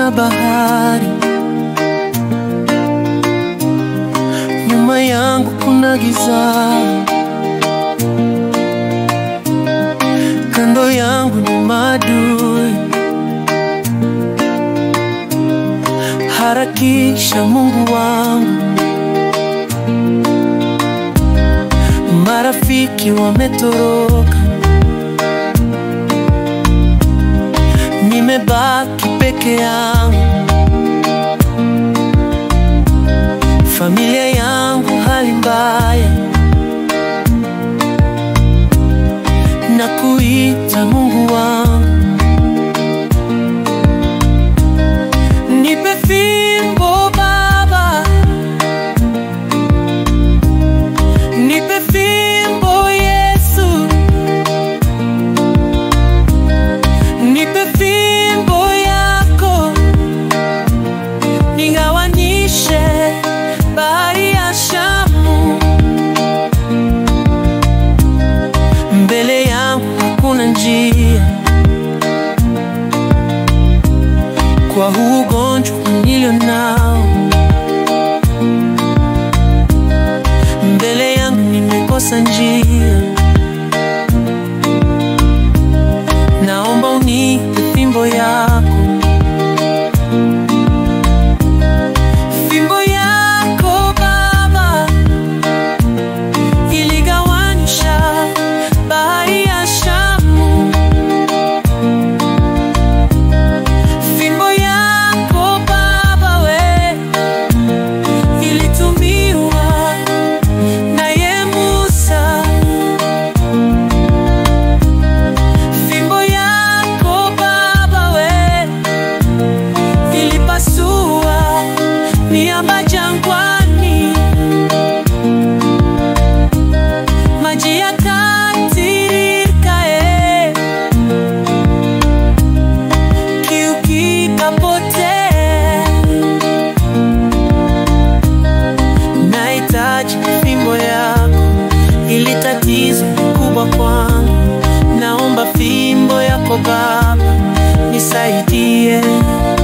kuna bahari, nyuma yangu kuna giza, kando yangu ni maadui. Harakisha Mungu wangu, marafiki wametoroka, nimebaki peke yangu, familia yangu hali mbaya, na kuita Mungu wangu Nipe fimbo Baba, nipe fimbo Yesu, nipe fimbo yako, nigawanishe bahari ya Shamu. Mbele yangu hakuna njia kwa huu ugonjwa nilio nao, mbele yangu nimekosa njia. Naomba unipe fimbo yako, fimbo yako Baba, iligawanisha bahari ya Shamu. Fimbo yako Baba we ilitumiwa naye Musa. Fimbo yako Baba we ilipasua miamba jangwani, maji yakatiririka eh kiu kikapotea. Nahitaji fimbo yako, ili tatizo kubwa kwangu. Naomba fimbo yako Baba, nisaidie.